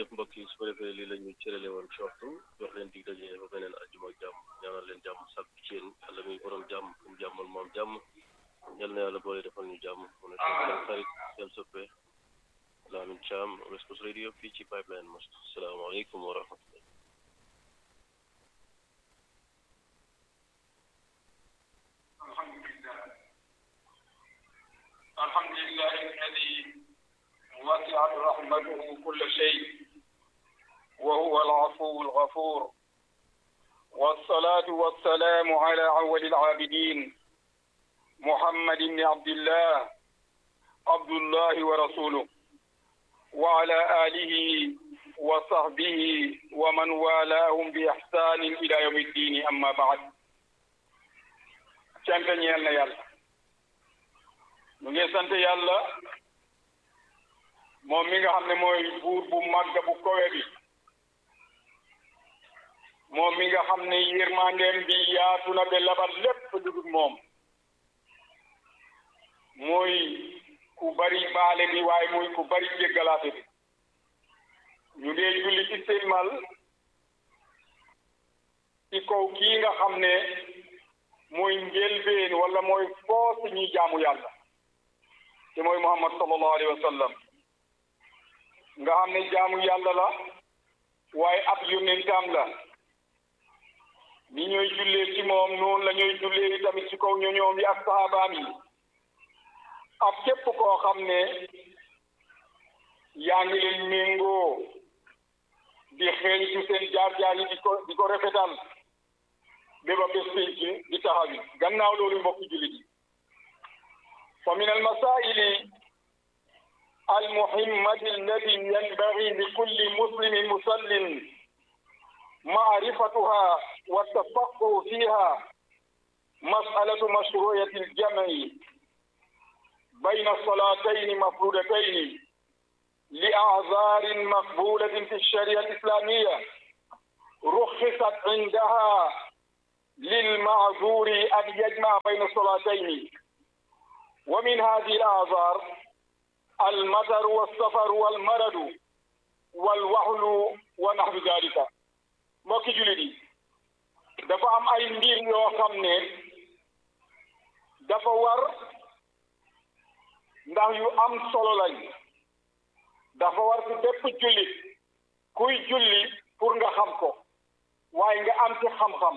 jërëjëf mbokk yi su ko defee lii la ñu cërale woon ci waxtu jox leen dig daje ba beneen àjjuma ak jàmm ñaanal leen jàmm sàkk ci yéen yàlla muy borom jàmm kum jàmmal moom jàmm yal na yàlla boole defal ñu jàmm mu nekk seen xarit seen soppe Lamin Thiam West Coast Radio fii ci Pipeline Mosque salaamaaleykum wa rahmatullah الحمد لله الذي وسعت رحمته كل شيء وهو العفو الغفور والصلاة والسلام على أول العابدين محمد بن عبد الله عبد الله ورسوله وعلى آله وصحبه ومن والاهم بإحسان إلى يوم الدين أما بعد cant ñeel na yàlla ñu ngi sant yàlla moom mi nga xam ne mooy buur bu màgg bu kowe bi moom mi nga xam ne yërmandeem bi yaatu na ba labat lépp dugub moom muy ku bari baale bi waaye muy ku bari jéggalaate bi ñu ngi julli ci sëlmal ci kaw kii nga xam ne mooy njëlbeen wala mooy foos ñuy jaamu yàlla te mooy muhammad sallallahu alayhi wa sallam nga xam ne jaamu yàlla la waaye ab yónnentam la ni ñooy jullee ci moom noonu la ñooy jullee tamit ci kaw ñoñoom yi ak sahabaam yi ak képp koo xam ne yaa ngi leen méngoo di xeeñtu seen jaar-jaar yi di ko di ko rafetal béba bés penc di taxawi gannaaw loolu mbokki jullit yi fa min almasaili المهمة التي ينبغي لكل مسلم مسلم معرفتها والتفقه فيها مسألة مشروعية الجمع بين الصلاتين مفروضتين لأعذار مقبولة في الشريعة الإسلامية رخصت عندها للمعذور أن يجمع بين الصلاتين ومن هذه الأعذار المطر والسفر والمرض والوحل ونحو ذلك mbokki jullit yi dafa am ay mbir yoo xam ne dafa war ndax yu am solo lañ dafa war ci bépp jullit kuy julli pour nga xam ko waaye nga am ci xam-xam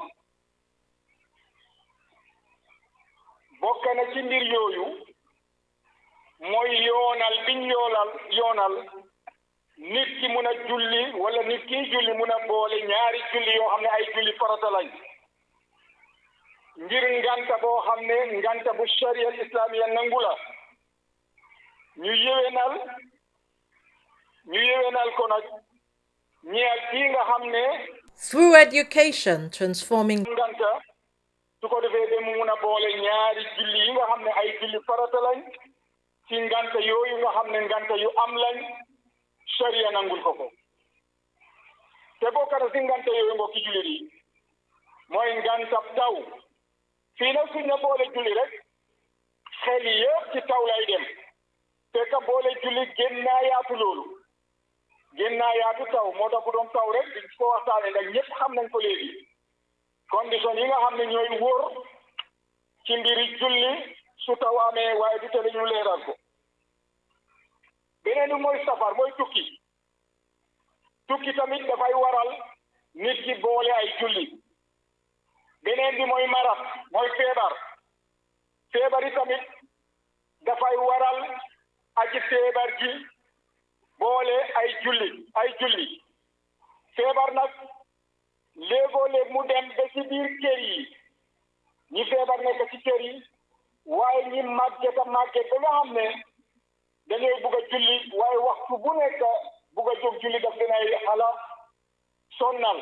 bokk na ci mbir yooyu mooy yoonal biñ yoolal yoonal nit ki mun a julli wala nit kiy julli mun a boole ñaari julli yoo xam ne ay julli farata lañ ngir nganta boo xam ne nganta bu sharia islamiya nangu la ñu yéwénal ñu yéwénal ko nag ñeel kii nga xam ne Through education, transforming nganta su ko defee ba mu mun a boole ñaari julli yi nga xam ne ay julli farata lañ ci nganta yooyu nga xam ne nganta yu am lañ sharia nangul ko ko te bokk na si nganta yooyu mbokki jullit yi mooy ngantab taw fii nag suñ na boole julli rek xel yëpp ci taw lay dem te ka boole julli gën naa yaatu loolu gën naa yaatu taw moo tax bu doon taw rek di ko waxtaane ndax ñëpp xam nañ ko léegi condition yi nga xam ne ñooy wóor ci mbiri julli su taw amee waaye du tere ñu leeral ko beneen bi mooy safar mooy tukki tukki tamit dafay waral nit ki boole ay julli beneen bi mooy marat mooy feebar feebar yi tamit dafay waral aji feebar ji boole ay julli ay julli feebar nag léegoo léeg mu dem ba ci biir kër yi ñi feebar nekk ci kër yi waaye ñi màgget a màgget ba nga xam ne dañooy bugg a julli waaye waxtu bu nekk bugg a jóg julli daf leen ay xala sonnal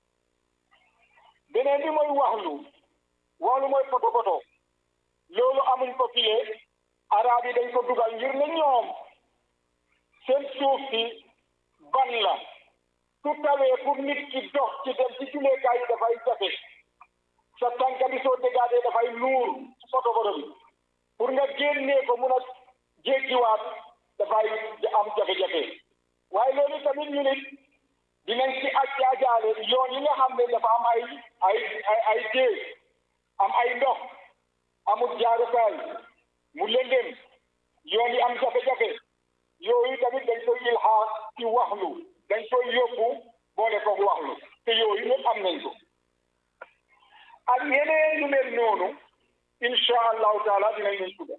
beneen bi mooy waxlu waxlu mooy poto poto loolu amuñ ko file arab yi dañ ko dugal ngir ne ñoom seen suuf si ban la su tawee pour nit ki dox ci dem ci julleekaay yi dafay jafe sa tànka bi soo dégaatee dafay nuur poto poto bi pour nga génnee ko mun a jéggiwaat dafay am jafe-jafe waaye loolu tamit ñu nit dinañ ci aj jaajaale yoon yi nga xam ne dafa am ay ay ay ay déeg am ay ndox amul jaarukaay mu lëndëm yoon yi am jafe-jafe yooyu tamit dañ koy ilxaaq ci waxlu dañ koy yóbbu boole ko waxlu te yooyu yëpp am nañ ko ak yeneen yu mel noonu insha allahu taala dinañ leen tudda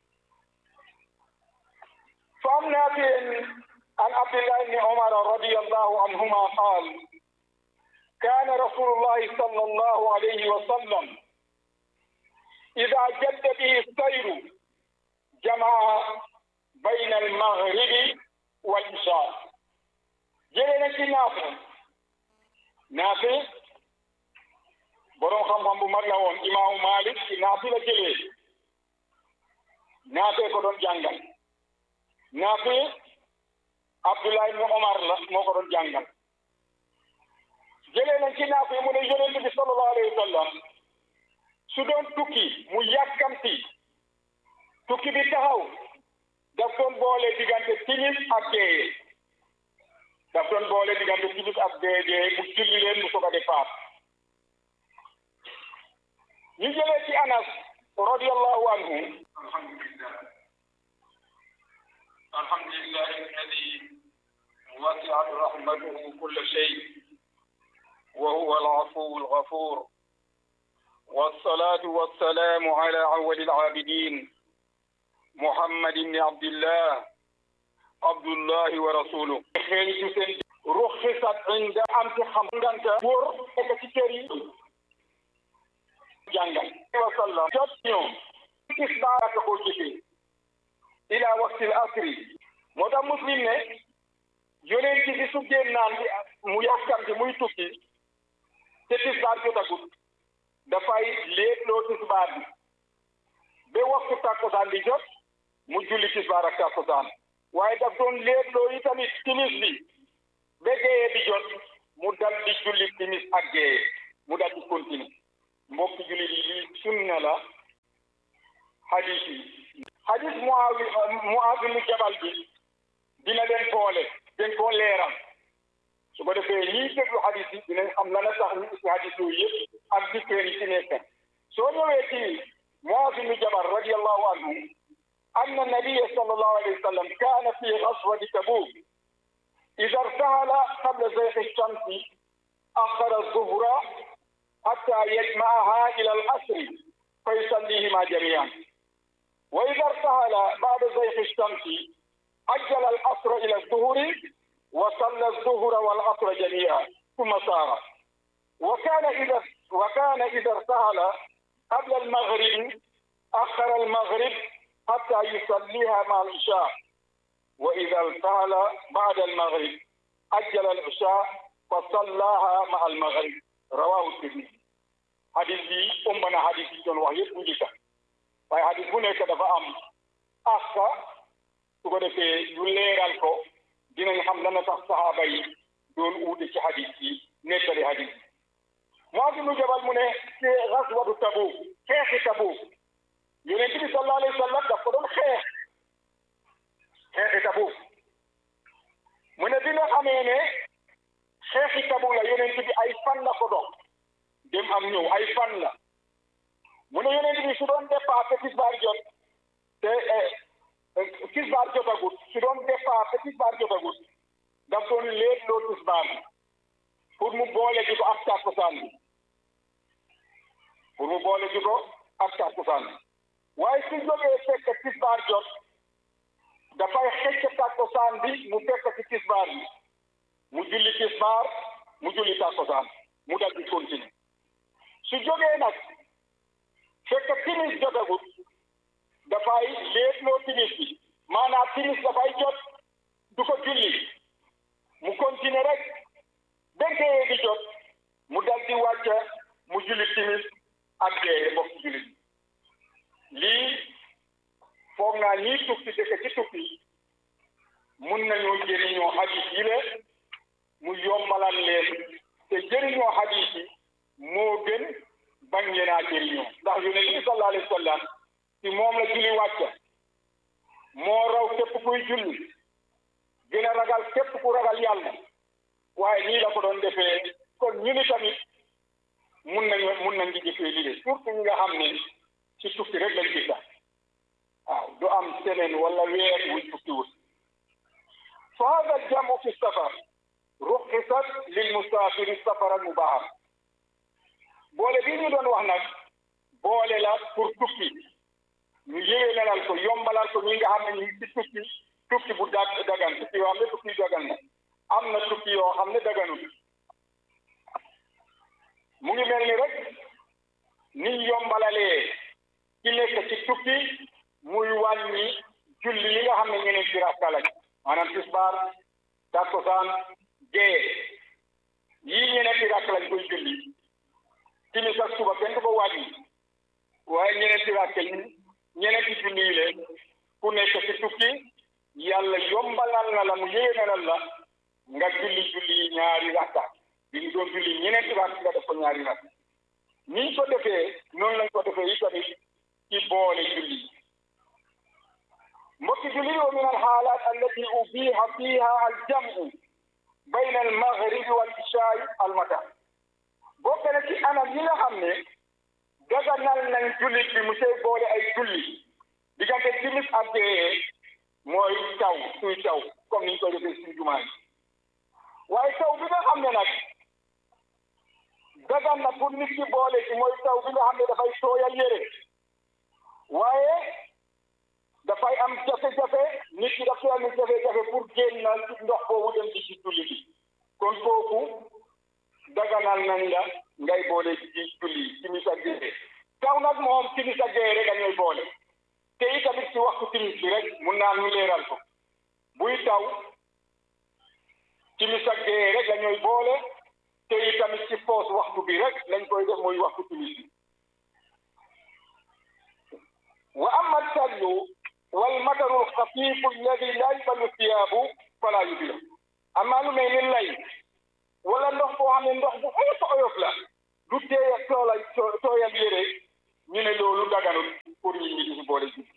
فعن نافع عن عبد الله بن عمر رضي الله عنهما قال كان رسول الله صلى الله عليه وسلم إذا جد به السير جمع بين المغرب والعشاء جلنا نافع نافع borom xam-xam bu mag la woon imaamu Malik ci naafi la jëlee naafee ko doon jàngal naafi Abdullah ibn Omar la moo ko doon jàngal jëlee nañ ci naafi mu ne yonent bi sallallahu alayhi wa sallam su doon tukki mu yàkkamti tukki bi taxaw daf doon boole diggante timis ak gee daf doon boole diggante timis ak gee gee mu julli leen mu soog a départ ñu jëlee ci Anas radiyallahu anhu alhamdulillah alhamdulillah alladi wasi'at rahmatuhu kulla shay wa huwa al-afuw al-ghafur والصلاة والسلام على أول العابدين محمد بن عبد الله عبد الله ورسوله رخصت عند أمت خمدانك ور ekatiteri jàngal wa sallam jot ñoom gis baaraka ko jëfee ila waxtil asri moo tax muslim ne yonent bi su génnaan bi mu yàkkamti muy tukki te tisbaar jotagut dafay léetloo tisbaar bi ba waxtu tàkkusaan bi jot mu julli tisbaar ak tàkkusaan waaye daf doon léetloo yi tamit timis bi ba géeyee bi jot mu dal di julli timis ak géeyee mu dal di continue mbokki jullit yi lii sunna la hadis yi hadis Muawi Muaaz ibn Jabal bi dina leen boole dañ koo leeral su ko defee ñiy déglu hadis yi dinañ xam lan la tax ñu isi hadis yooyu yëpp ak dikkeen yi ci nekk soo ñëwee ci Muaaz ibn Jabal radiyallahu anhu أن النبي صلى الله عليه وسلم كان في غزوة تبوك إذا ارتحل قبل زيغ الشمس أخر الظهر حتى يجمعها إلى العصر فيصليهما جميعا وإذا ارتحل بعد زيغ الشمس أجل العصر إلى الظهر وصلى الظهر والعصر جميعا ثم سار وكان إذا وكان إذا ارتحل قبل المغرب أخر المغرب حتى يصليها مع العشاء وإذا ارتحل بعد المغرب أجل العشاء فصلاها مع المغرب رواه الترمذي hadis bi ëmb na hadis yi doon wax yëpp bu njëkka waaye hadis bu nekk dafa am aska su ko defee ñu leeral ko dinañ xam lan la tax saxaaba yi doon uute ci hadis yi nettali hadis yi Muaaz ibnu Jabal mu ne ci gaswatu Tabuk xeexi Tabuk yonent bi sallallahu alayhi wa sallam daf ko doon xeex xeexi Tabuk mu ne bi nga xamee ne xeexi Tabuk la yonent bi ay fan la ko dox dem am ñëw ay fan la mu ne yonent bi su doon départ te tisbaar jot te tisbaar jotagut su doon départ te tisbaar jotagut daf doon leet loo tisbaar bi pour mu boole ji ko ak tàkkusaan bi pour mu boole ji ko ak tàkkusaan bi waaye su jógee fekk tisbaar jot dafay xëcc tàkkusaan bi mu fekk ci tisbaar bi mu julli tisbaar mu julli tàkkusaan mu dal di continuer su jógee nag fekk timis jotagut dafay léetloo timis bi maanaam timis dafay jot du ko julli mu continuer rek bénkee di jot mu dal di wàcca mu julli timis ak gee mbokk jullit lii foog naa ñii tukki dëkk ci tukki mun nañoo jëriñoo hadis yi la mu yombalal leen te jëriñoo hadis yi moo gën bañ leen a jëriñoo ndax yonent bi sallallahu alayhi wa sallam ci moom la julli wàcca moo raw képp kuy julli gën a ragal képp ku ragal yàlla waaye nii la ko doon defee kon ñu ni tamit mun nañu mun nañ di jëfee lii de surtout ñi nga xam ne ci tukki rek lañ gis waaw du am semaine wala weer wuñ tukkiwul fa hada aljamu fi safar ruxisat lil musafiri safaran mubahar boole bi ñu doon wax nag boole la pour tukki ñu yéwénalal ko yombalal ko ñi nga xam ne ñu ngi ci tukki tukki bu dag dagan tukki yoo xam ne tukki dagan na am na tukki yoo xam ne daganul mu ngi mel ni rek niñ yombalalee ci nekk ci tukki muy wàññi julli yi nga xam ne ñeneen ci rakka lañ maanaam tisbaar takkusaan gee yii ñeneen ci rakka lañ koy julli timis ak suba kenn du ko wàññi waaye ñeneen ci rakka yi ñeneen ci julli yi leen ku nekk ci tukki yàlla yombalal na la mu yéwénalal la nga julli julli yi ñaari rakka bi ñu doon julli ñeneen ci rakka nga def ko ñaari rakka niñ ko defee noonu lañ ko defee yi tamit ci boole julli mbokki julli wa min alxaalaat allati ubiha fiha aljamu bayna almaghribi wal ishaai almata bokk na ci anam yi nga xam ne daganal nañ jullit bi mu sey boole ay julli diggante timis ak gee mooy taw suy taw comme niñ koy defee suñ jumaa yi waaye taw bi nga xam ne nag dagan na pour nit ki boole ci mooy taw bi nga xam ne dafay tooyal yére waaye dafay am jafe-jafe nit ki dafay am jafe-jafe pour génn ci ndox boobu dem ci ci julli bi kon kooku daganal nañ la ngay boole ci julli timis ak gée taw nag moom timis ak gée rek dañuy boole te itamit ci waxtu timis bi rek mun naa ñu leeral ko buy taw timis ak gée rek dañuy boole te itamit ci foos waxtu bi rek lañ koy def mooy waxtu timis bi wa amma sallu wal mataru alxafifu alladi la yuballu thiyaabu fala yubila amma lu mel ni lay wala ndox boo xam ne ndox bu oyof oyof la du tee toola tooyal yére ñu ne loolu daganul pour ñi ñi di si boole ji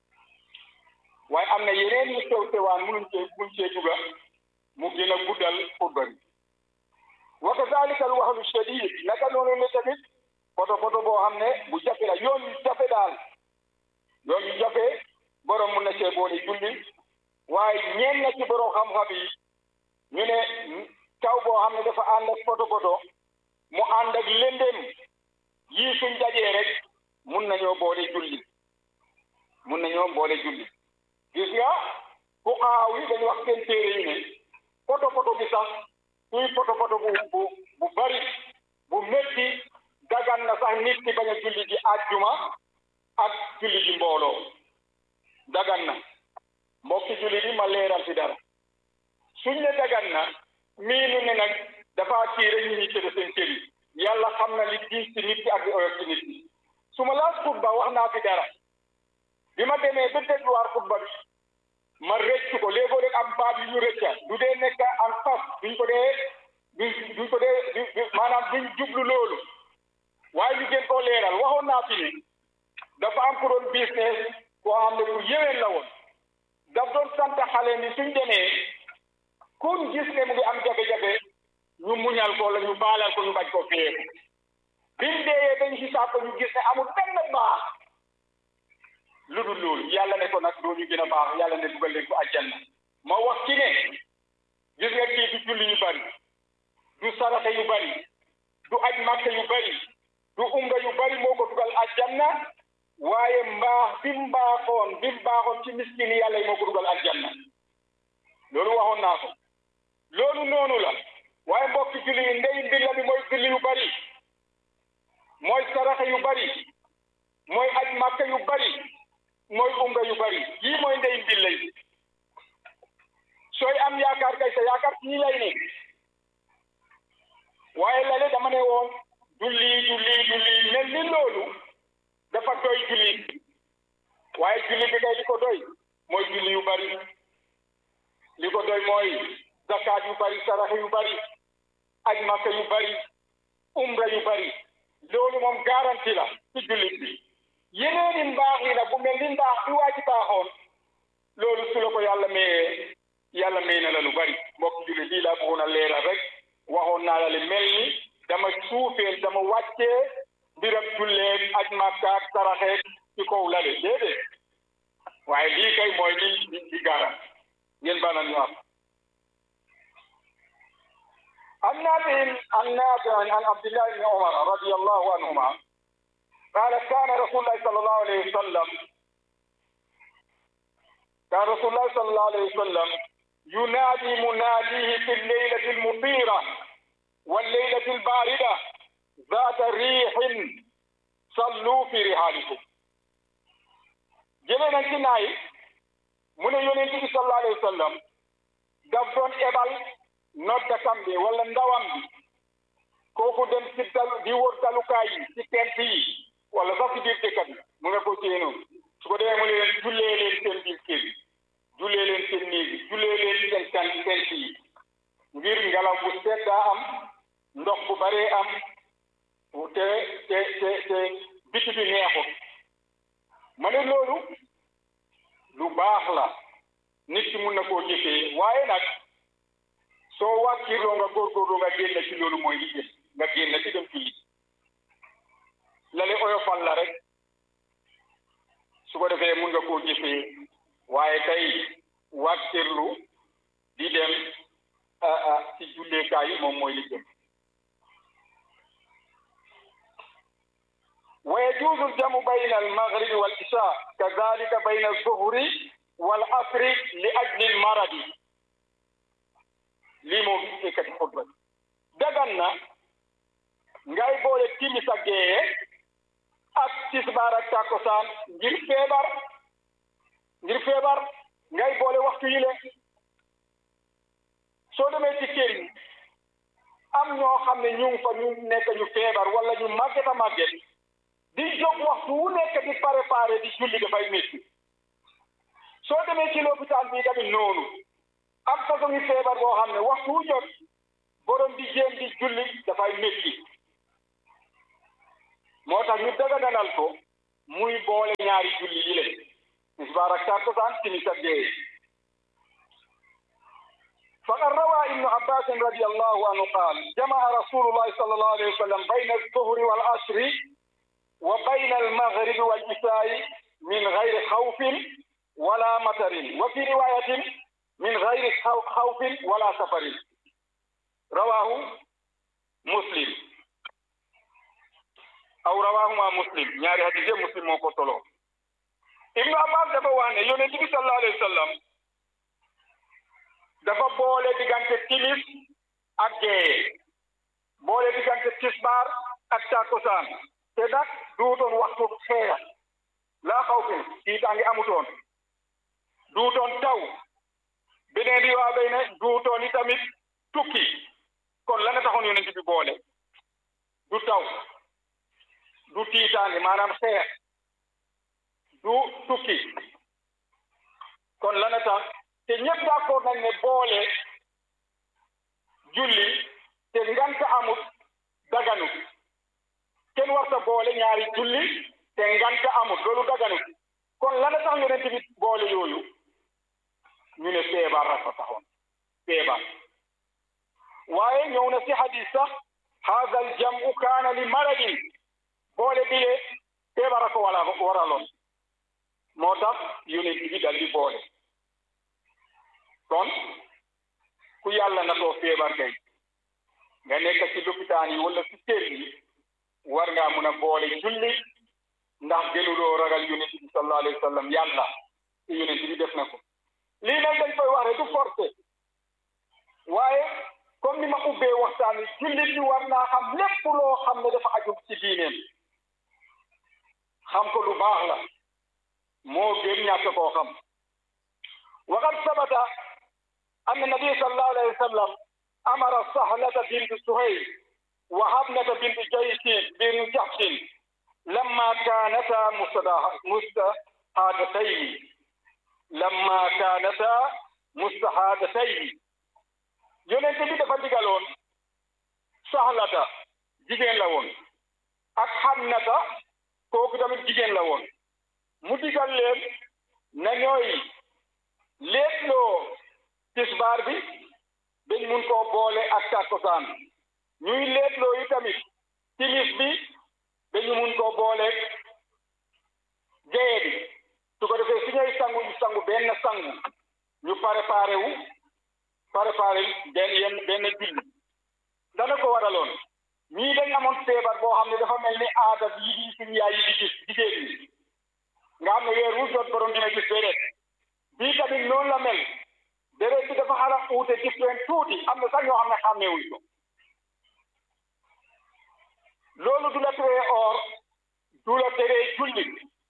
waaye am na yeneen yu sew sewaan munuñ cee muñ cee duga mu gën a guddal xutba bi wa kadalika al wahlu shadid naka noonu ne tamit foto foto boo xam ne bu jafe la yoon yu jafe daal yoon yu jafe borom mun na cee boole julli waaye ñeen na ci borom xam-xam yi ñu ne taw boo xam ne dafa ànd ak foto foto mu ànd ak lëndëm yii suñ dajee rek mun nañoo boole julli mun nañoo boole julli gis nga ku xaaw yi dañu wax seen téere yi ne foto foto bi sax suy foto foto bu bu bu bari bu métti dagan na sax nit ki bañ a julli ji àjjuma ak julli ji mbooloo dagan na mbokki julli bi ma leeral fi dara suñ ne dagan na miinu ne nag dafa tiire ñu ñi tëdd seen kër yi yàlla xam na li diis ci nit ki ak li oyof ci nit ki su ma laas xutba wax naa fi dara bi ma demee ba dégluwaat xutba bi ma rëcc ko léegoo rek am baat yu ñu rëcca du dee nekk en face duñ ko dee duñ duñ ko dee maanaam duñ jublu loolu waaye ñu gën koo leeral waxoon naa fi ni dafa am ku doon business koo xam ne ku yéwén la woon daf doon sant xale ni suñ demee kun gis ne mu ngi am jafe-jafe ñu muñal ko la ñu baalal ko ñu bañ ko feeku biñ deeyee dañ xisaab ko ñu gis ne amul benn baax lu dul loolu yàlla ne ko nag doo ñu gën a baax yàlla ne dugal leen ko àjjanna ma wax ci ne gis nga kii du julli yu bari du saraxe yu bari du aj màkka yu bari du umra yu bari moo ko dugal àjjanna waaye mbaax bi mu baaxoon bi mu baaxoon ci miskin yàlla yi moo ko dugal àjjanna loolu waxoon naa ko loolu noonu la waaye mbokki julli yi ndey mbir bi mooy julli yu bari mooy saraxe yu bari mooy aj màkka yu bari mooy umra yu bari yii mooy ndey mbir lay sooy am yaakaar kay sa yaakaar ci ñi lay ne waaye lale dama ne woon julli julli julli mel ni loolu dafa doy julli waaye julli bi kay li ko doy mooy julli yu bari li ko doy mooy zakaat yu bari sarax yu bari aj màkka yu bari umra yu bari loolu moom garanti la ci jullit bi yeneeni mbaax yi nag bu mel ni mbaax bi waa ji baaxoon loolu su la ko yàlla mayee yàlla may na la lu bari mbokk julli lii laa bëggoon a leeral rek waxoon naa la li mel ni dama suufeel dama wàccee mbiram julleeg aj màkkaak saraxeeg ci kaw lale déedéet waaye lii kay mooy li li li gaaram ngeen baal ñu am عن نافع عن نافع عن عبد الله بن عمر رضي الله عنهما قال كان رسول الله صلى الله عليه وسلم كان رسول الله صلى الله عليه وسلم ينادي مناديه في الليلة المطيرة والليلة الباردة ذات ريح صلوا في رحالكم جلنا كناي من يونس صلى الله عليه وسلم دفن إبال noddakam bi wala ndawam bi kooku dem ci dal di wër dalukaay yi ci tent yi wala sax ci biir dëkk bi mu nga ko séenoo su ko defee mu leen jullee leen seen biir kër yi jullee leen seen néeg yi jullee leen seen kan tent yi ngir ngelaw bu seddaa am ndox bu baree am te te te te biti bi neexut ma ne loolu lu baax la nit ki mun na koo jëfee waaye nag soo wàkkirloo nga góorgóorlu nga génn ci loolu mooy li gën nga génn ci dem julli lale oyofal la rek su ko defee mun nga koo jëfee waaye tey wàkkirlu di dem ci julleekaay yi moom mooy li gën ويجوز الجمع بين المغرب والعشاء كذلك بين الظهر والعصر لأجل المرض lii moom ekkati xutba bi dagan na ngay boole timis ak géeye ak tisbaar ak takkusaan ngir feebar ngir feebar ngay boole waxtu yi le soo demee ci kër yi am ñoo xam ne ñu ngi fa ñu nekk ñu feebar wala ñu màgget a màgget di jóg waxtu wu nekk di préparé di julli dafay métti soo demee ci lopitaan bi tamit noonu am façon ngi feebar boo xam ne waxtu wu jot borom di jéem di julli dafay métti moo tax ñu daganal ko muy boole ñaari julli yi leen tisbaar ak takkusaan timis ak gee فقد روى ابن عباس رضي الله عنه قال جمع رسول الله صلى الله عليه وسلم بين الظهر والعصر وبين المغرب والعشاء من غير خوف ولا مطر وفي رواية من غير خوف ولا سفر رواه مسلم أو رواهما مسلم يعني حديث مسلم موكو تولو ابن عباس dafa wax ne yonent bi sallallahu alayhi wa sallam dafa boole diggante timis ak gee boole diggante tisbaar ak takkusaan te nag duutoon waxtu xeex laa xaw fi tiitaange amutoon duutoon taw beneen bi waa bay ne duutoon i tamit tukki kon la nga taxoon yonent bi boole du taw du tiitaange maanaam xeex du tukki kon la nga tax te ñëpp d'accord nañ ne boole julli te ngant amut daganut kenn warta boole ñaari julli te ngant amut loolu daganut kon la nga tax yonent bi boole yooyu ñu ne feebar rek fa taxoon feebar waaye ñëw na si hadis sax hada al jamu kaana li maradin boole bile feebar a ko wala waraloon moo tax yonent bi dal di boole kon ku yàlla na too feebar kay nga nekk ci lopitaan yi wala ci kër yi war ngaa mun a boole julli ndax gënuloo ragal yonent bi sallallahu alayhi wa sallam yàlla te yonent bi def na ko lii nag dañ koy wax rek du forcé waaye comme ni ma ubbee waxtaan wi jullit bi war naa xam lépp loo xam ne dafa aju ci diineem xam ko lu baax la moo gën ñàkk koo xam waqad sabata anna nabi sallallahu alayhi wa sallam amara sahlata bint suhayl wa habnata bint jaysin bin jahshin lamma kanata mustahadatayn lamma kaanata mustahadatayni yonente bi dafa digaloon saxlata jigéen la woon ak xannata kooku tamit jigéen la woon mu digal leen na ñooy léetloo tisbaar bi dañ mun koo boole ak takkusaan ñuy leetloo yi tamit timis bi dañu mun koo boole gaye bi su ko defee su ñuy sangu ñu sangu benn sangu ñu préparé wu préparé benn yenn benn julli dana ko waraloon ñii dañ amoon feebar boo xam ne dafa mel ni aada yi di suñu yaay yi di gis jigéen ñi nga xam ne weer wu jot borom dina gis déedéet bii tamit noonu la mel déedéet bi dafa xala uute différent tuuti am na sax ñoo xam ne xàmmeewuñ ko loolu du la teree or du la teree julli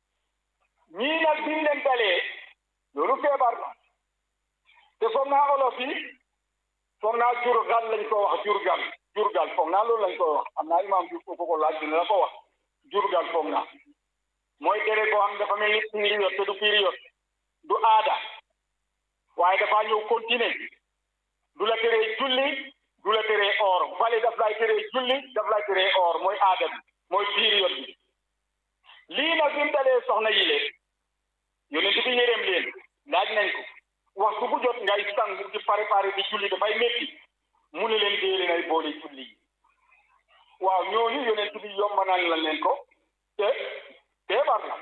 ñii nag biñ leen dalee loolu feebar la te foog naa olof yi foog naa jurgal lañ ko wax jurgal jurgal foog naa loolu lañ ko wax am naa imaam bi ko ko laaj dina la ko wax jurgal foog naa mooy dere boo xam ne dafa mel ni période te du période du aada waaye dafa ñëw continuer du la teree julli du la teree or fale daf lay teree julli daf lay teree or mooy aada bi mooy période bi lii nag bi mu dalee soxna yi leen yonent bi yërëm leen laaj nañ ko waxtu bu jot ngay sangu di préparé di julli dafay métti mu ne leen dee leen ay boole julli yi waaw ñooñu yonent bi yombanal la leen ko te feebar la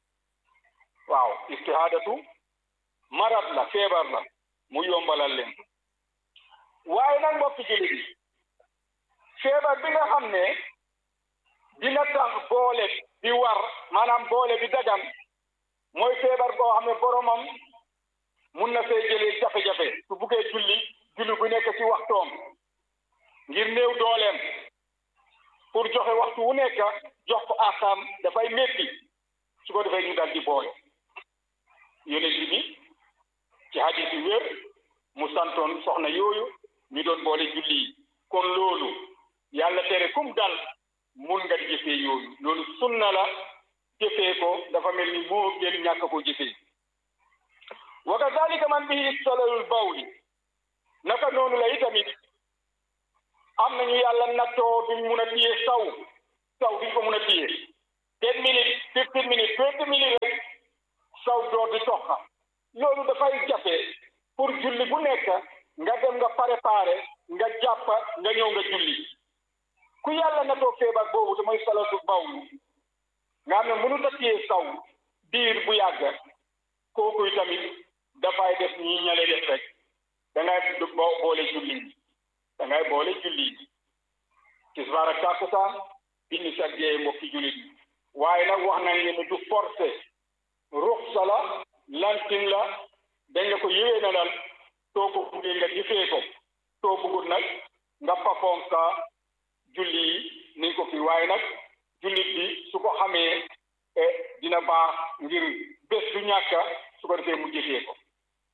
waaw istihaadatu marat la feebar la mu yombalal leen ko waaye nag mbokki julli bi feebar bi nga xam ne dina tax boole bi war maanaam boole bi dagan mooy feebar boo xam ne boromam mun na fee jëlee jafe-jafe su buggee julli julli bu nekk ci waxtoom ngir néew dooleem pour joxe waxtu wu nekk jox ko àqam dafay métti su ko defee ñu dal di boole yonent bi ci hadis yu wér mu santoon soxna yooyu ñu doon boole julli yi kon loolu yàlla tere kum dal mun nga jëfee yooyu loolu sunna la jëfee ko dafa mel ni moo gën ñàkk ko jëfee wa kazalika man bihi salalul bawli naka noonu la itamit am nañu yàlla nattoo duñ mun a téye saw saw duñ ko mun a téye ten minutes fifteen minutes twenty minutes rek saw door di toxa loolu dafay jafe pour julli bu nekk nga dem nga préparé nga jàpp nga ñëw nga julli ku yàlla nattoo feebar boobu te mooy salatu bawlu nga xam ne mënut a téye saw diir bu yàgg kooku tamit dafay def ñi ñale def rek da ngay boole julli da ngay boole julli tisbaar ak takkusaan indi sa gee mbokki jullit waaye nag wax nañ leen du forcé ruxsa la lantin la dañ la ko yëwee na dal soo ko buggee nga jëfee ko soo bëggul nag nga pafoon sa julli yi ni ko fi waaye nag jullit bi su ko xamee dina baax ngir bés du ñàkk su ko defee mu jëfee ko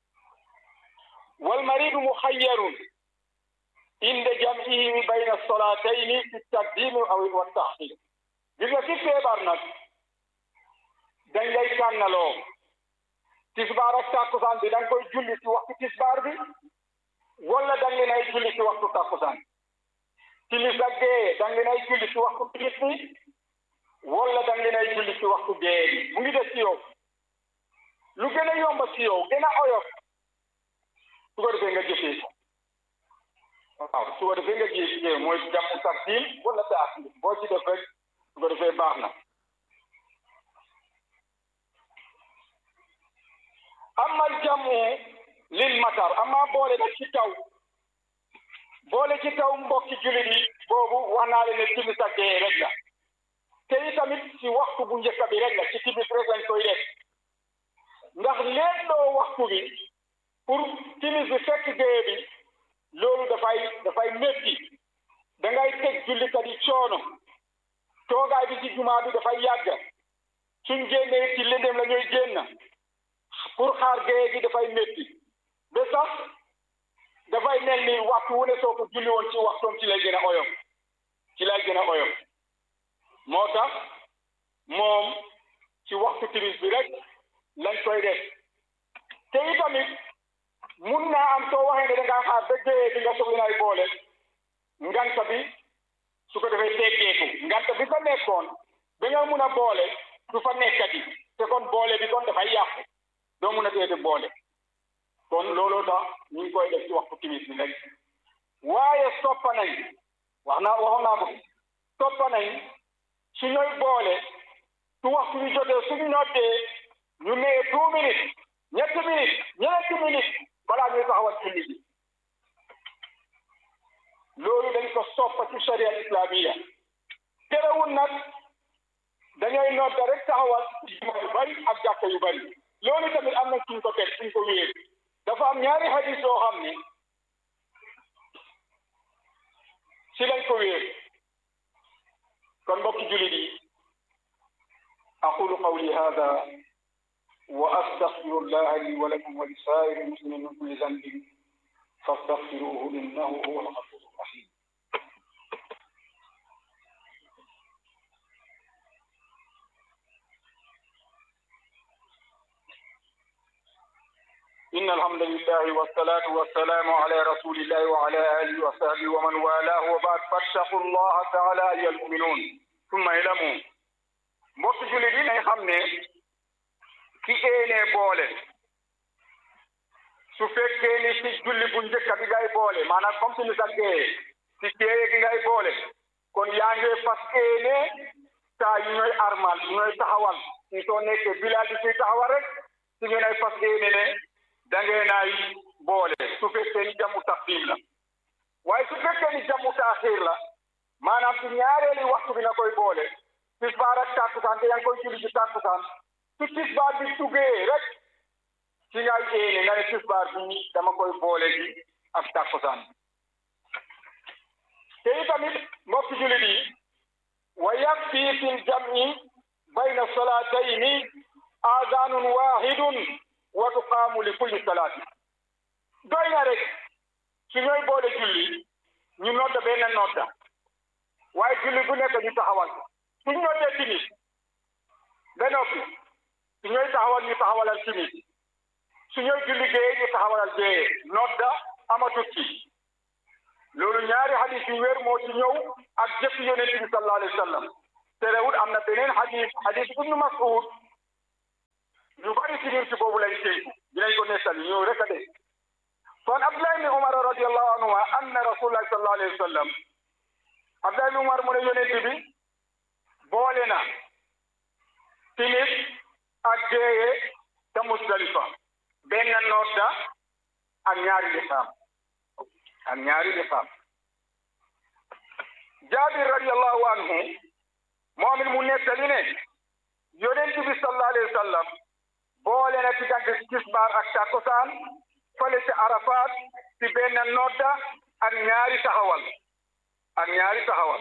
wal maridu muxayyarun inda jam'ihi bayna solatayni fi taqdimi aw wa taxir gis nga ci feebar nag dañ lay tànnaloo tisbaar ak takkusaan bi da nga koy julli ci waxtu tisbaar bi wala da nga leen ay julli ci waxtu takkusaan timis ak gee da nga leen ay julli ci waxtu timis bi wala da nga leen ay julli ci waxtu gee bi mu ngi def ci yow lu gën a yomba ci yow gën a oyof su ko defee nga jëfee ko waaw su ko defee nga jëfee mooy jàmm tartiil wala taaxir boo ci def rek su ko defee baax na amal jàmmu lil matar ama boole nag ci taw boole ci taw mbokki jullit yi boobu wax naa leen ne timis ak gee rek la te itamit ci waxtu bu njëkk bi rek la ci timis rek lañ koy def ndax leen doo waxtu bi pour timis bi fekk gee bi loolu dafay dafay métti da ngay teg jullikat yi coono toogaay bi ci jumaa bi dafay yàgg suñ génnee ci lëndëm la ñuy génn pour xaar gee gi dafay métti ba sax dafay mel ni waxtu wu ne soo ko julli woon ci waxtoom ci lay gën a oyof ci lay gën a oyof moo tax moom ci waxtu timis bi rek lañ koy def te itamit mun naa am soo waxee ne da ngaa xaar ba géeyee bi nga soxla nay boole nganta bi su ko defee teggeeku nganta bi fa nekkoon ba nga mun a boole du fa nekkati te kon boole bi kon dafay yàqu doo mun a teete boole kon looloo tax ñu ngi koy def ci waxtu timis bi rek waaye soppa nañ wax naa waxoon naa ko soppa nañ su ñooy boole su waxtu bi jotee suñu noddee ñu nee deux minutes ñetti minutes ñeenti minutes balaa ñuy taxawal julli bi loolu dañ ko soppa ci sharia islamiya terewul nag dañooy nodda rek taxawal juma yu bari ak jàkka yu bari loolu tamit am na suñ ko teg suñ ko wéer dafa am ñaari hadis yoo xam ni si lañ ko wéer kon mbokki jullit yi aqulu qawli hada wa astaghfiru llaha li wa lakum wa li saa'iri muslimin min kulli dhanbin fastaghfiruhu innahu huwa al-ghafuru rahim إن الحمد لله والصلاة والسلام على رسول الله وعلى آله وصحبه ومن والاه وبعد فاتقوا الله تعالى أيها المؤمنون ثم اعلموا mbokk jullit yi nañ xam ne ki éenee boole su fekkee ni ci julli bu njëkk bi ngay boole maanaam comme si ni sa géeye ci géeye gi ngay boole kon yaa ngi fas éene saa yu ñooy armal yu ñooy taxawal si soo nekkee bilal bi ciy taxawal rek si ngeen ay fas éene ne da ngeen ay boole su fekkee ni jamu taqdim la waaye su fekkee ni jamu taaxir la maanaam ci ñaareeli waxtu bi nga koy boole tisbaar ak tàkkusaan te yaa ngi koy julli ci tàkkusaan su tisbaar bi duggee rek ci ngay éene nga ne tisbaar bi dama koy boole ji ak tàkkusaan te itamit mbokki jullit yi wa yakfi fi ljam'i bayna salatayni aadaanun waahidun wa tuqaamu li kulli salaati doy na rek su ñooy boole julli ñu nodda benn nodda waaye julli bu nekk ñu taxawal su ñu noddee timis ba noppi su ñooy taxawal ñu taxawalal timis su ñooy julli géeye ñu taxawalal géeye nodda amatut ci loolu ñaari hadis yu wér moo ci ñëw ak jëf yonent bi sallallahu alayhi wa sallam terewul am na beneen hadis hadis ibnu Mas'ud ñu bari ci ñun ci boobu lañ tey dinañ ko nettali ñëw rek a de kon Abdullah ibn Umar radiyallahu anhuma anna rasulullah sallallahu alayhi wa sallam Abdullah ibn Umar mu ne yonent bi boole na timis ak géeye te Musdalifa benn nodda ak ñaari liqaam ak ñaari liqaam Jaabir radiyallahu anhu moom it mu nettali ne yonent bi sallallahu alayhi wa sallam boole na diggante tisbaar ak takkusaan fële ci Arafat ci benn nodda ak ñaari taxawal ak ñaari taxawal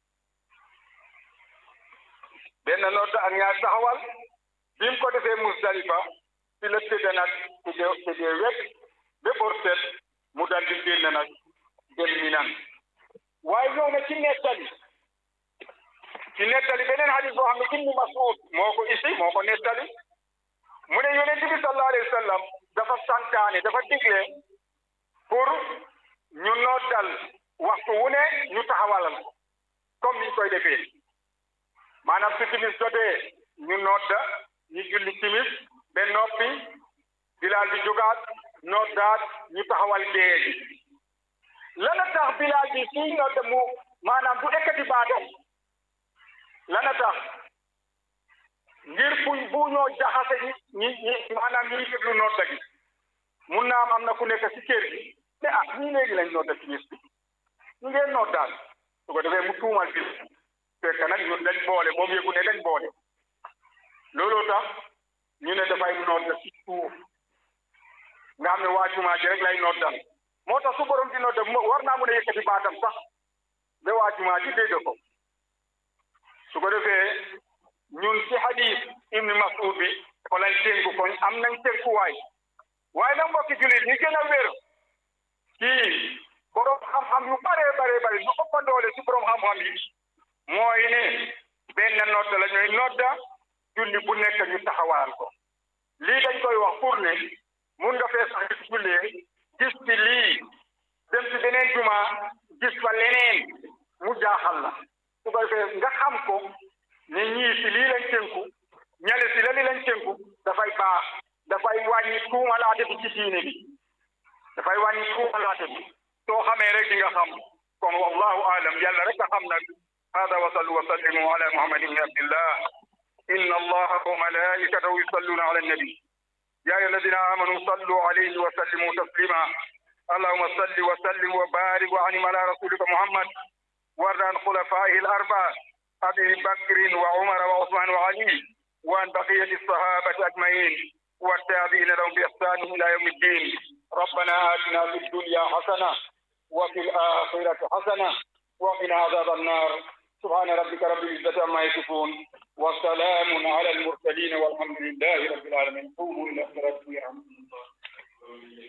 benn nodda ak ñaari taxawal bi mu ko defee Musdalifa ci la tëdd nag ci de ci de wet ba borset mu dal di génn nag dem Minan waaye ñëw na ci nettali ci nettali beneen hadis boo xam ne Ibnu Mas'ud moo ko isi moo ko nettali mu ne yonent bi sallallahu alayhi wa sallam dafa santaane dafa digle pour ñu noddal waxtu wu ne ñu taxawalal ko comme niñ koy defee maanaam su timis jotee ñu nodda ñu julli timis ba noppi bilaal bi jógaat noddaat ñu taxawal géeye gi lana tax bilaal bi suy nodda mu maanaam bu ekkati baatam lana tax ngir buñ bu ñoo jaxase ñi ñi maanaam ñi déglu nodda gi mun naa am am na ku nekk ci kër gi te ah ñii léegi lañ nodda timis bi ñu ngeen noddaal su ko defee mu tuumal bi fekk nag ñun dañ boole moom yëgu ne dañ boole looloo tax ñu ne dafay nodda ci suuf nga xam ne waa jumaa ji rek lay noddal moo tax su borom di nodda war naa mun a yëkkati baatam sax ba waa jumaa ji dégg ko su ko defee ñun ci hadis ibni Mas'ud bi ko lañ tënku koñ am nañ tënkuwaay waaye nag mbokki jullit ñi gën a wér kii borom xam-xam yu bare bare bare ñu ëpp doole ci borom xam-xam yi mooy ne benn nodda la ñuy nodda julli bu nekk ñu taxawal ko lii dañ koy wax pour ne mun nga fee sax gis jullee gis ci lii dem ci beneen juma gis fa leneen mu jaaxal la su ko defee nga xam ko ne ñii si lii lañ tënku ñale si la li lañ tënku dafay baax dafay wàññi tuumalaate bi ci diine bi dafay wàññi tuumalaate bi soo xamee rek di nga xam kon wallahu aalam yàlla rek a xam nag hada wa sallu wa sallimu ala muhammadin ibni abdillah inna allaha wa malaikatahu yusalluna ala annabi ya ayyuha alladina amanu sallu alayhi wa sallimu taslima allahuma salli wa sallim wa barik wa anim ala rasulika muhammad warda an khulafaihi al arba abi bakrin wa umara wa usman wa ali wa an baqiyati الصحابة أجمعين والتابعين لهم بإحسان إلى يوم الدين ربنا آتنا في الدنيا حسنة وفي الآخرة حسنة وقنا عذاب النار سبحان ربك رب العزة عما يصفون وسلام على المرسلين والحمد لله رب العالمين قوموا إلى صلاتكم يرحمكم الله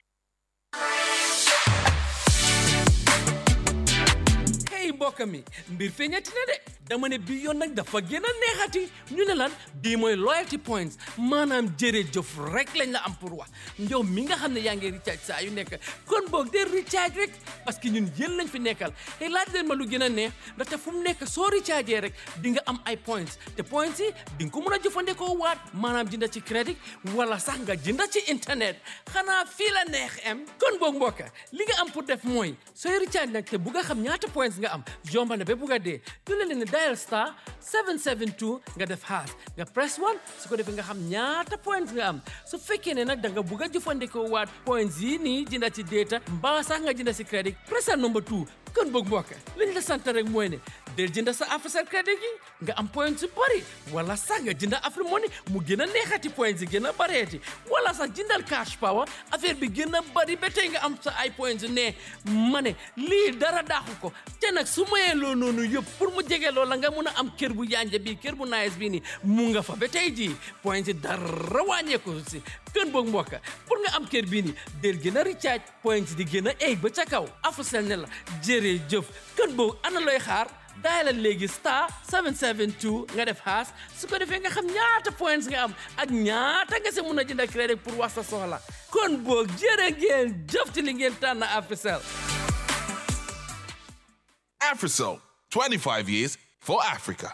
hey mbokk mi mbir feeñati na de dama ne bii yoon nag dafa gën a neexati ñu ne lan bii mooy loyalty points maanaam jërëjëf rek lañ la am pour wax njow mi nga xam ne yaa ngi recharge saa yu nekk kon boog de recharge rek parce que ñun yéen lañ fi nekkal te laaj leen ma lu gën a neex ndaxte fu mu nekk soo recharge rek di nga am ay points te points yi di nga ko mën a jëfandikoo waat maanaam jënda ci crédit wala sax nga jënda ci internet xanaa fii la neex am kon boog mbokk li nga am pour def mooy sooy recharge nag te bu nga xam ñaata points nga am jomba na ba bugg a dee du la leen dial star 772 nga def haas nga press 1 su ko defee nga xam ñaata points nga am su fekkee ne nag da nga bugg a jëfandikoo waat points yi nii jënda ci data mbaa sax nga jënda ci crédit pressal number 2 kon boog mbokk liñ la sant rek mooy ne del jënda sa Africell crédit gi nga am points yu bëri wala sax nga jënda Afrimoney mu gën a neexati points yi gën a bëreeti wala sax jëndal cash power affaire bi gën a bëri ba tey nga am sa ay points yu ne ma ne lii dara daaxu ko te nag su mayee loo noonu yëpp pour mu jege loola nga mun a am kër bu yanja bii kër bu nice bii nii mu nga fa ba tey jii points yi dara wàññeeku si kën boog mbokk pour nga am kër bii nii del gën a recharge points di gën a egg ba ca kaw Africell ne la jërëjëf kën boog ana looy xaar daayalal léegi star 772 nga def haas su ko defee nga xam ñaata points nga am ak ñaata nga si mun a jënd crédit pour wax sa soxla kon boog jërë ngeen jëf ci li ngeen tànn Africell Africell, 25 years for Africa.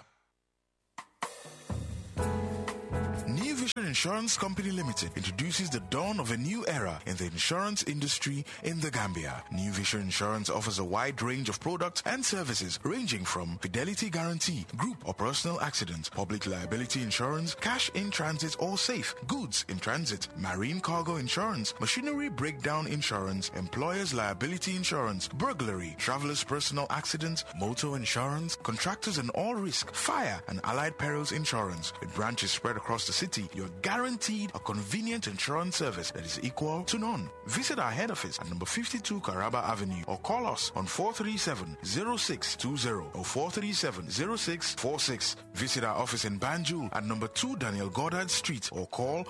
New Vision Insurance Company Limited introduces the dawn of a new era in the insurance industry in the Gambia. New Vision Insurance offers a wide range of products and services ranging from fidelity guarantee, group or personal accident, public liability insurance, cash in transit or safe, goods in transit, marine cargo insurance, machinery breakdown insurance, employer's liability insurance, burglary, traveler's personal accident, motor insurance, contractors and all risk, fire and allied perils insurance. With branches spread across the city, you're guaranteed a convenient insurance service that is equal to none. Visit our head office at number 52 Caraba Avenue or call us on 437-0620 or 437-0646. Visit our office in Banjul at number 2 Daniel Goddard Street or call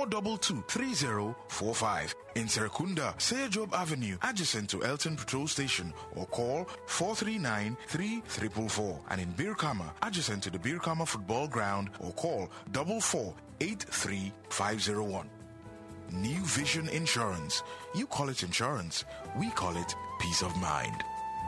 422-3045. In Serekunda, Seyajob Avenue, adjacent to Elton Patrol Station or call 439-3444. And in Birkama, adjacent to the Birkama Football Ground or call 4483501. New Vision Insurance. You call it insurance, we call it peace of mind.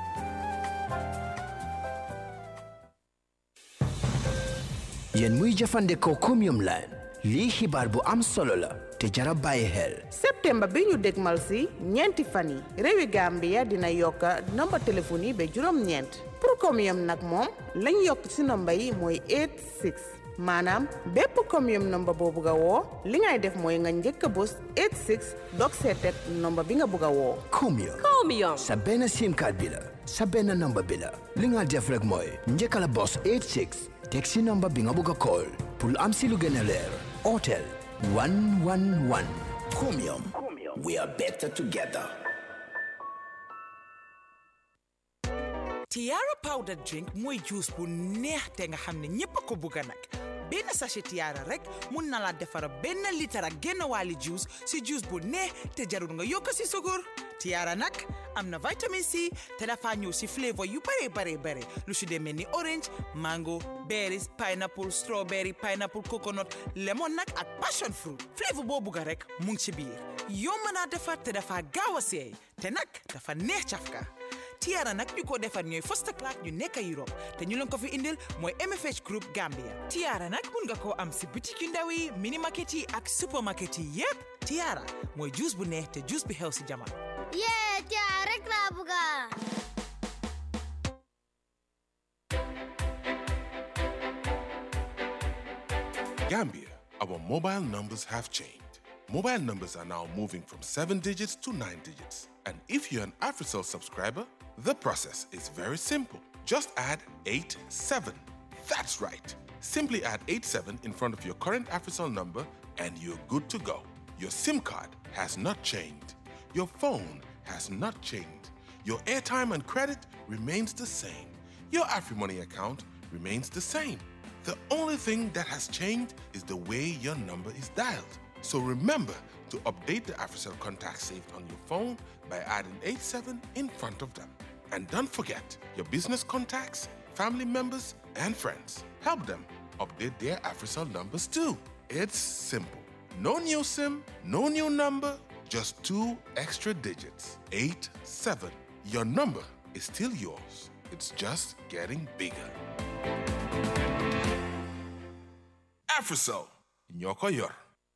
yéen muy jëfandikoo Chromium line lii xibaar bu am solo la te jara bàyyi xel septembre bi ñu dégmal si ñeenti fan yi réewi Gambia dina yokk nomba téléphone yi ba juróom-ñeent pour Chromium nag moom lañ yokk si nomba yi mooy 86 maanaam bépp Chromium nomba boo bugg a woo li ngay def mooy nga njëkk a bës 86 dog seetet nomba bi nga bugg a woo Chromium Chromium. sa benn sim card bi la sa benn number bi la li nga def rek mooy njëkka la bos 86 teg si number bi nga bugg a call pour am si lu gën a leer otel 111 Chromium we are better together Tiara powder drink mooy juice bu neex te nga xam ne ñépp a ko bugga nag benn sachet Tiara rek mun na la defara benn litre ak genn wàlli juice si juice bu neex te jarul nga yokk si sukur Tiara nag am na vitamine C te dafa ñëw si flavor yu bare bare bare lu si demee ni orange mango berries pineapple strawberry pineapple coconut lemon nag ak passion fruit flavor boo bugga rek mu ngi ci biir yomb naa defar te dafa gaaw a seey te nag dafa neex cafka Tiara nag ñu ko defar ñooy first class ñu nekk Europe te ñu leen ko fi indil mooy MFH Group Gambia Tiara nag mun nga koo am si boutique yu ndaw yi mini market yi ak supermarket yi yépp Tiara mooy juice bu neex te juice bi xew si jamono. yee Tiara rek laa bëgga Gambia, our mobile numbers have changed. Mobile numbers are now moving from 7 digits to 9 digits. And if you're an AfriCell subscriber, the process is very simple. Just add 87. That's right. Simply add 87 in front of your current AfriCell number and you're good to go. Your SIM card has not changed. Your phone has not changed. Your airtime and credit remains the same. Your AfriMoney account remains the same. The only thing that has changed is the way your number is dialed. So remember to update the AfriCell contacts saved on your phone by adding 87 in front of them. And don't forget your business contacts, family members, and friends. Help them update their AfriCell numbers too. It's simple. No new SIM, no new number, just two extra digits. 8 7. Your number is still yours. It's just getting bigger. AfriCell, Nyoko Yor.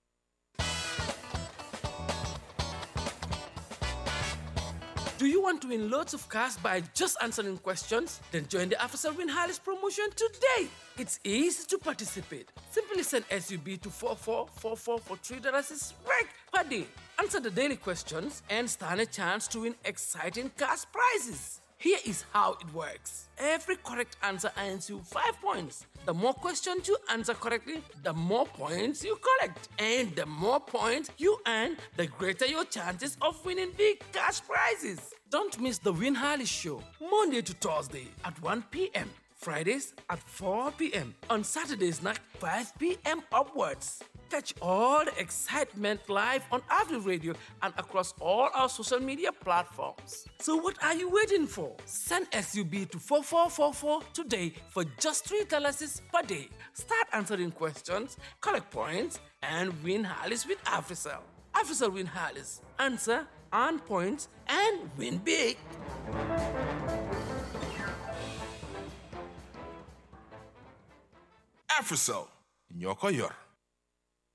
Do you want to win loads of cash by just answering questions? Then join the After Win Harris promotion today. It's easy to participate. Simply send SUB to 4444 for $3 is right per day. Answer the daily questions and stand a chance to win exciting cash prizes. Here is how it works. Every correct answer earns you 5 points. The more questions you answer correctly, the more points you collect. And the more points you earn, the greater your chances of winning big cash prizes. Don't miss the Win Harley Show, Monday to Thursday at 1 p.m. Fridays at 4 p.m. On Saturdays night 5 p.m. upwards. Catch all the excitement live on Avenue Radio and across all our social media platforms. So what are you waiting for? Send SUB to 4444 today for just $3 per day. Start answering questions, collect points, and win Harleys with AfriCell. AfriCell win Harleys. Answer, earn points, and win big. AfriCell, Nyoko Yor.